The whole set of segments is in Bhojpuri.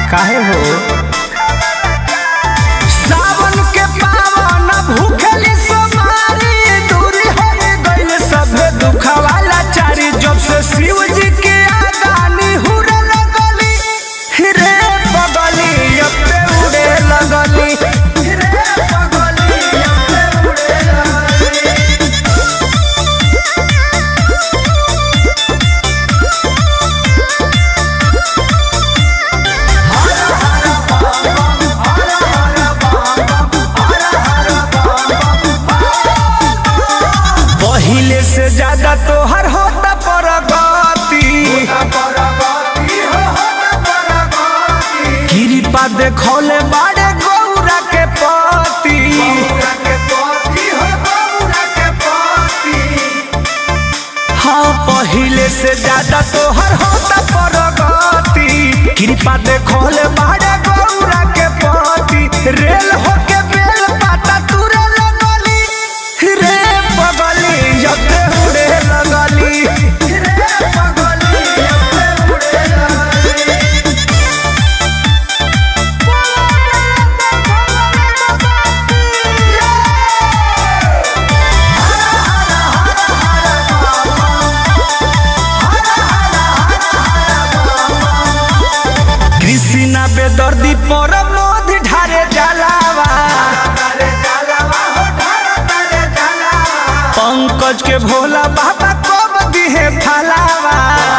काहे हो सावन के पावन भूखली सोमारी दूरी हो गइल सभे दुखवाला चारी जब से शिव जी के आगानी हुरे लगली रे बगली अब पे उड़े लगली रे बगली अब पे उड़े लगली पहिले से ज्यादा तोहर होता परगति कृपा देखौले बाड़े गौरा के पति हाँ पहिले से ज्यादा तोहर होता परगति कृपा देखौले बाड़े गौरा के पति रेल होके बेल पाता तुरे लगली रे बगली जते उड़े लगली रे बगली जते उड़े लगली कृष्णा बेदर्दी पर मोद ढारे जलावा पंकज के भोला बाबा कब दिहे फलावा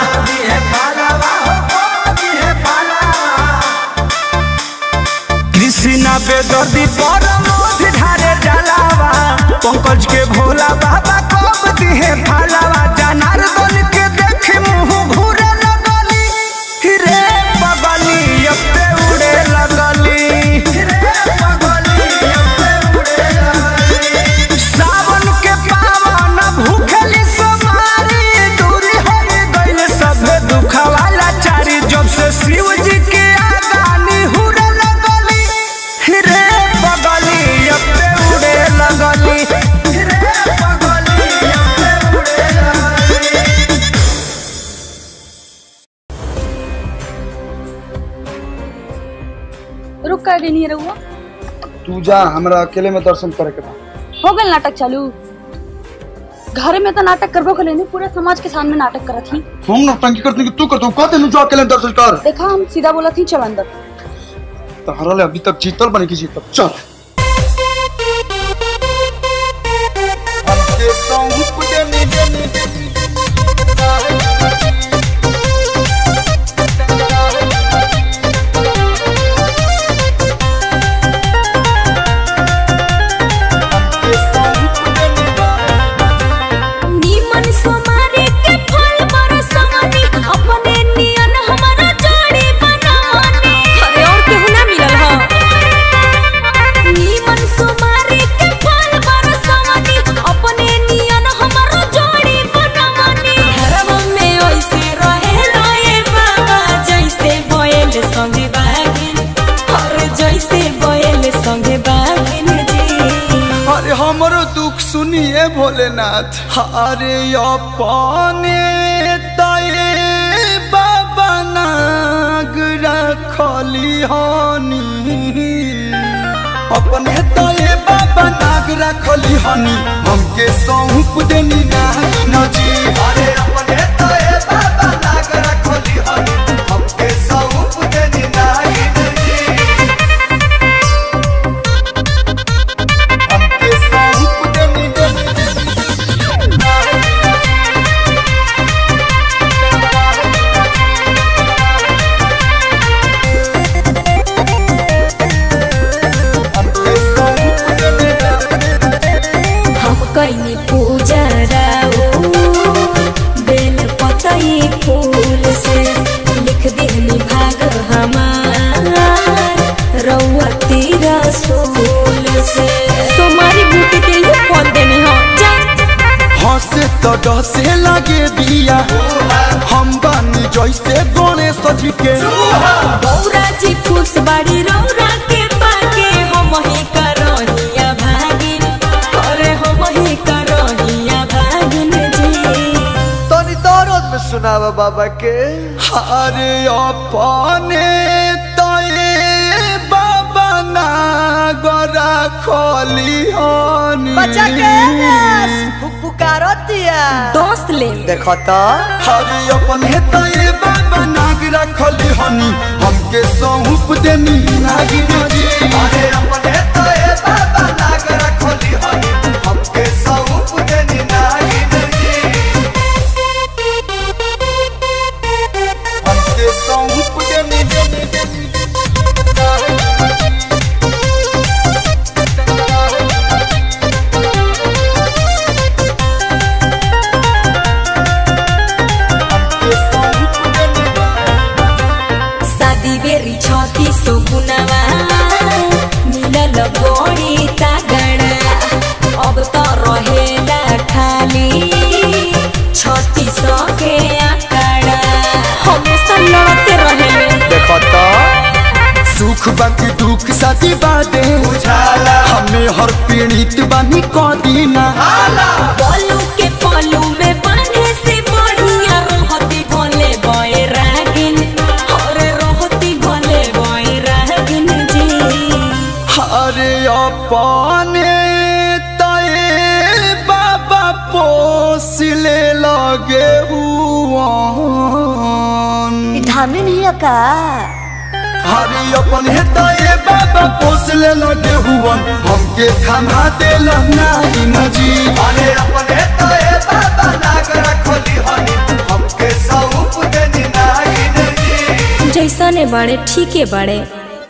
कृष्णा बेदर्दी पर मोद ढारे जलावा पंकज के भोला बाबा कब दिहे फलावा जनार्दन के देख मुंह घूरे लगली रे बगली अब पे उड़े लगली रे बगली अब पे उड़े लगली सावन के पावन भूखली सोमारी दूरी हो गइल सभे दुखवाला चारी जब से शिव जी के आगानी हुरे लगली रे बगली अब पे उड़े लगली रे बगली अब पे उड़े लगली रुक कर गई नहीं रहुआ तू जा हमरा अकेले में दर्शन करे के बा हो गल नाटक चालू घर में तो नाटक करबो के लेने पूरे समाज के सामने नाटक करत ही हम नौटंकी करते कि तू कर तू कहते नु जा अकेले में दर्शन कर देखा हम सीधा बोला थी चल अंदर तहरा ले अभी तक जीतल बने की जीतल चल हमके सौंप देनी देनी हमके सौंप देनी नीमन सोमारे के फल बरसानी अपने नियन हमारा जोड़ी बनानी अरे और केहू ना मिलल ह नीमन सोमारे के फल बरसानी अपने नियन हमारा जोड़ी बनानी घरवा में ओइसे रहे रहे बाबा जैसे बोयल संगे बागिन और जैसे बोयल संगे बागिन जी अरे हमरो दुख सुनिए भोलेनाथ अरे अपने तये बाबा नाग रखली हनी अपने तये बाबा नाग रखली हनी हमके सौंप देनी नाग नजी अरे अपने तये बाबा नाग रखली हनी हमके सौंप देनी नाग नजी हमके सौंप देनी हमके सौंप देनी हम कैनी पूजा राओ बेल पतई फूल से लिख देनी भाग हमार रउआ तीरा सोल से सोमारी बूटी के ये फल देनी हो जा हंसे तो डसे लगे बिया हम बानी जैसे गणेश जी के गौरा जी खुश बाड़ी रौरा के पाके हम ही करहिया भागिन अरे हम ही करहिया भागिन जी तनी दर्द में सुनावा बाबा के अरे अपने तो तए बाबा नागरा खोली हनी बच्चा के पुकारतिया दोस्त ले देखो तो हरि अपन हे तए बाबा नागरा खोली हनी हमके सौंप देनी नागिन जी अरे अपन हे तए बाबा नागरा खोली हनी हमके सौंप देनी नागिन जी हमके सौंप देनी देनी देनी हमके सौंप देनी शादी बेरी छती सुकुनवा मिलल बड़ी तागड़ा अब तो रहेला खाली छती सके आकड़ा हमेशा लड़ते रहेले देखो तो सुख बाकी दुख साथी बादे बुझाला हमें हर पीड़ित बानी को दीना पलू के पलू में बांधे से बढ़िया रहती भोले बोए रागिन और रहती भोले बोए रागिन जी हरे अपने तए बाबा पोसले लगे हुआ धामी नहीं का हरे अपन हे तए बाबा पोसले लगे हुआ हमके थमा देला नाई नजी अरे अपन हे तए बाबा नागरा खोली हनी हमके सौंप देनी नाई नजी जैसा ने बड़े ठीक है बड़े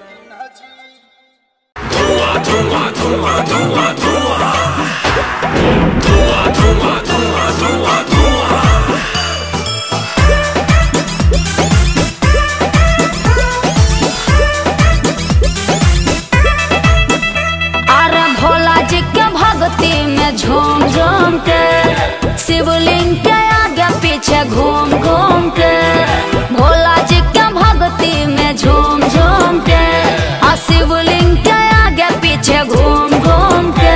अरे भोला जी के भक्ति में झूम झूम के शिवलिंग के आगे पीछे घूम घूम के भोला जी के भक्ति में झूम झूम के आ शिवलिंग के आगे पीछे घूम घूम के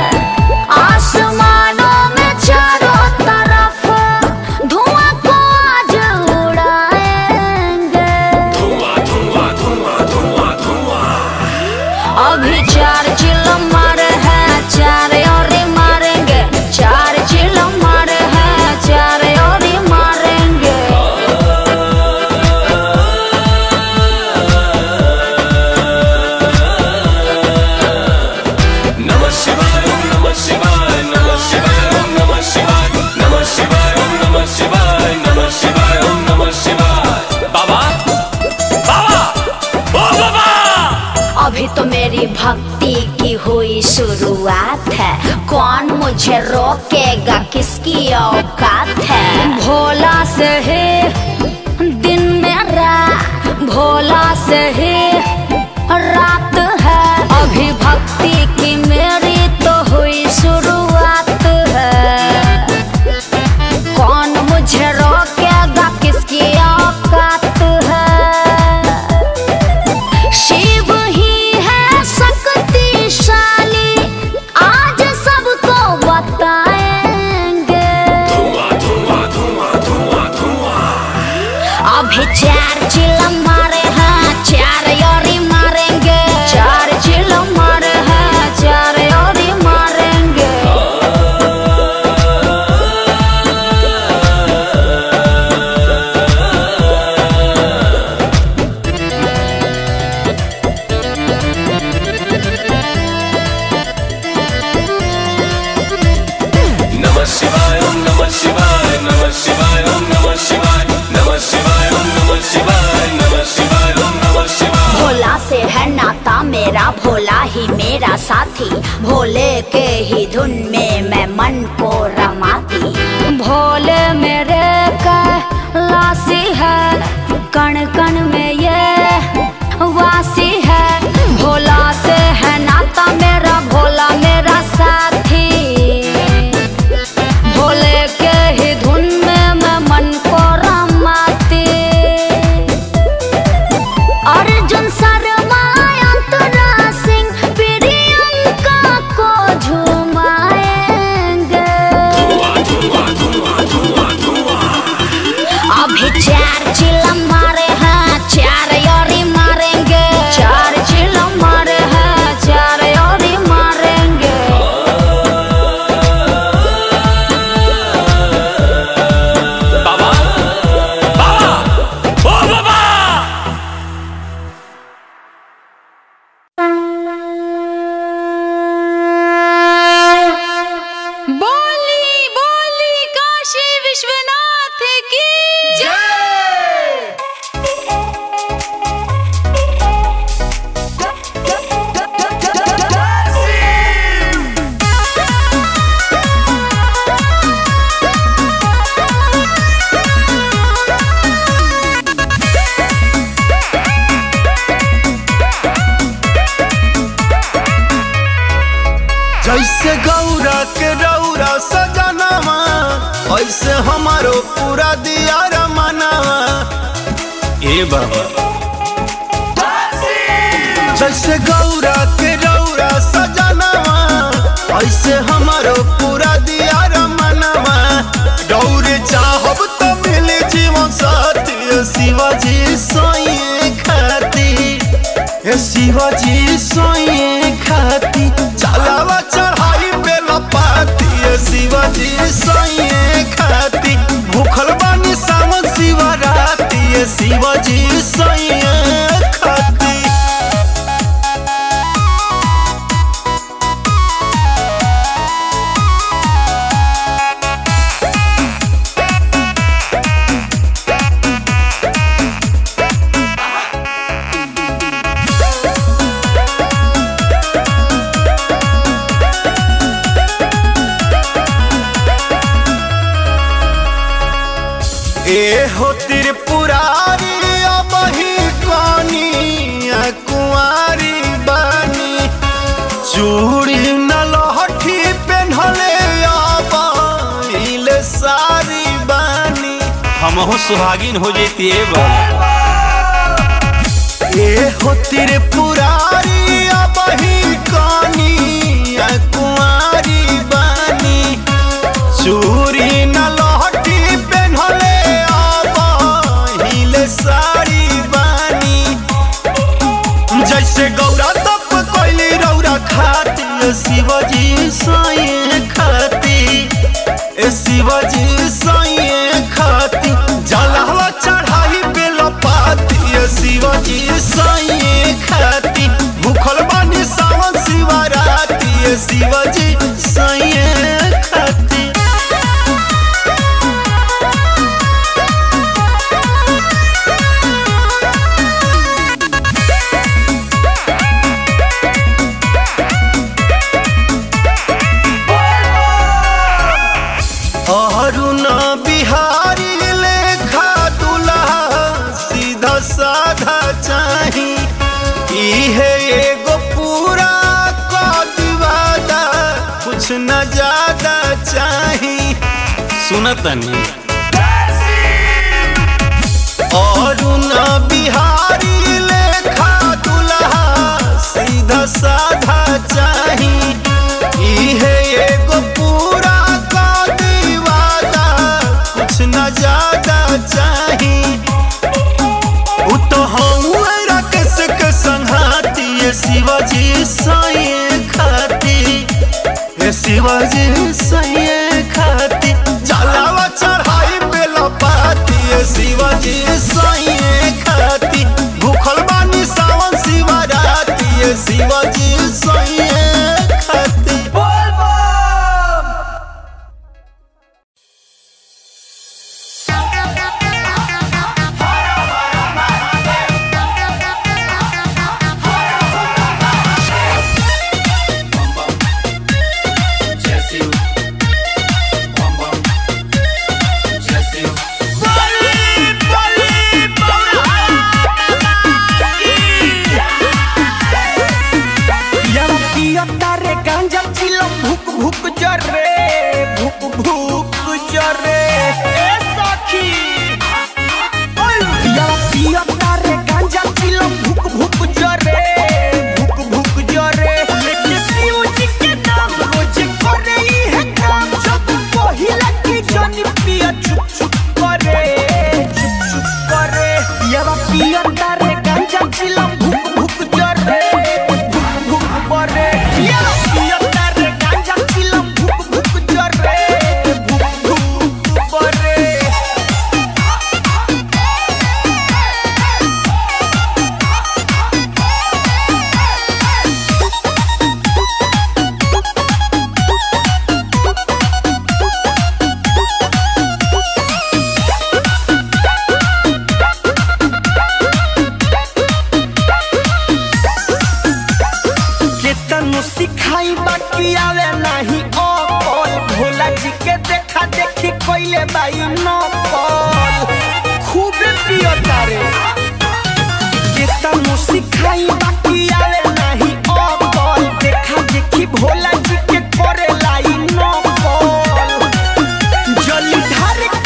आसमानों में चारों तरफ धुआं को आज उड़ाएंगे अभी चार चिल मारे हैं चार और मारेंगे चार चिल मारे हैं चार और मारेंगे नमः शिवाय ओम नमः शिवाय नमः शिवाय ओम नमः शिवाय नमः शिवाय ओम नमः शिवाय नमः शिवाय ओम नमः शिवाय बाबा बाबा ओ बाबा अभी तो मेरी भक्ति की हुई शुरुआत है कौन मुझे रोकेगा किसकी औकात है भोला से ही दिन मेरा भोला से ही रात है अभी भक्ति की मेरी तो हुई शुरुआत है कौन मुझे रोकेगा किसकी औकात है शिव ही है शक्तिशाली आज सबको बताएंगे अभी चार चिल मारे हैं चार योरी मारेंगे चार चिल मारे हैं चार योरी मारेंगे नमः शिवाय ओम नमः शिवाय नमः शिवाय ओम नमः शिवाय नमः शिवाय ओम नमः शिवाय नमः शिवाय ओम नमः शिवाय भोला से है नाता मेरा भोला ही मेरा साथी भोले के ही धुन में मैं मन को रमाती भोले मेरे का लासी है कण कण में ये वासी है भोला से है नाता मेरा भोला मेरा साथी भोले के ही धुन में मैं मन को रमाती अर्जुन शर्मा अंतरा सिंह प्रियंका को झुमाएंगे अभी चार चिल्ला मारे हैं चार योरी मारेंगे हमारो पूरा दिया रमनावा ए बाबा जैसे गौरा के रौरा सजनवा ऐसे हमारो पूरा दिया रमनवा गौरे चाहब तो मिले जीवन साथी ए शिवाजी सोइए खाती ए शिवाजी सोइए खाती चलावा चढ़ाई पे लपाती ए शिवाजी सोइए खाती भूखल बानी सावन शिवराती ए शिवाजी सोइए खाती ए हो त्रिपुरारी अबही कनिया कुंवारी बानी चूड़ी न लहठी पेन्हले अबहिले सारी बानी हमहु सुहागिन हो जैती ए हो त्रिपुरारी अबही कनिया कुंवारी बानी चूरी न लहठी पेन्हले अबहिले साड़ी बानी जैसे गौरा तप कोइली रौरा खाती ए शिवजी साइए खाती ए शिवजी साइए खाती जलहवा चढ़ाई पे लपाती ए शिवजी साइए खाती भूखल बानी सावन शिवराती ए शिवजी साइए खाती अरुण बिहारी लेखा दुल्हा सीधा साधा चाही इहे एगो पूरा कदवादा कुछ न ज्यादा चाही सुनतनी अरुण बिहारी लेखा दुल्हा सीधा साधा चाही इहे एगो पूरा कदवादा कुछ न ज्यादा चाही उ तो हऊँ राकेश के संघाती ये शिवाजी साइए खाती ये शिवाजी साइए खाती जलावा चढ़ाई पे लपाती ये शिवाजी साइए खाती भूखल बानी सावन शिवराती ये शिवाजी साइए खाती यारा पियता रे गांजा चिलम भुक भुक जरे भुक भुक जरे ए सखी ओय यारा पियता रे गांजा चिलम भुक भुक जरे भुक भुक जरे लेके शिव जी के नाम रोज करे ई है काम जब पहिला की जन पिया चुप चुप करे चुप चुप करे यारा पियता रे गांजा चिलम भुक भुक जरे भुक भुक बरे यारा पियता रे गांजा चिलम भुक भुक जरे भुक भुक बरे केतनो सिखाई बाकी आवे नाही अकल भोला जी के देखा देखी कोइले बाई नकल खूब पियता रे केतनो सिखाई बाकी आवे नाही अकल देखा देखी भोला जी के करे लाई नकल जली ढार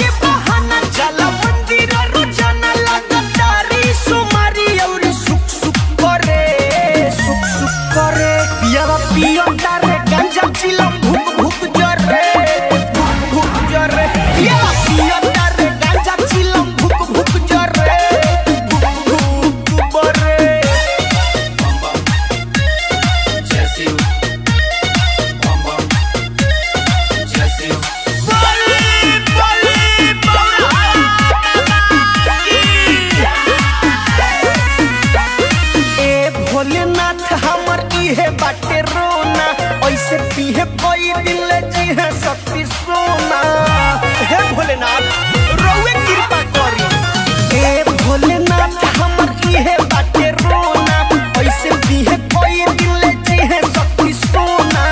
भोलेनाथ हमर इहे बाटे रोना ऐसे पीहे कोई दिल जी है शक्ति सोना हे भोलेनाथ रोवे कृपा करी हे भोलेनाथ हमर इहे बाटे रोना ऐसे पीहे कोई दिल जी है शक्ति सोना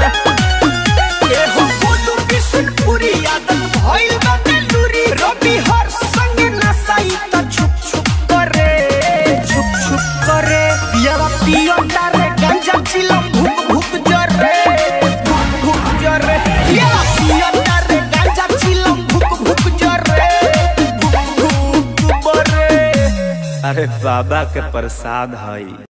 ए हो बोलू बिशनपुरी आदत भइल बाटे लूरी रवि हर संग नसाई त छुप छुप करे छुप छुप करे पियावा पियो तारे गांजा चिलम भूक भूक जरे भूक भूक जरे पियावा पियो तारे गांजा चिलम भूक भूक जरे भूक भूक बरे अरे बाबा के प्रसाद हई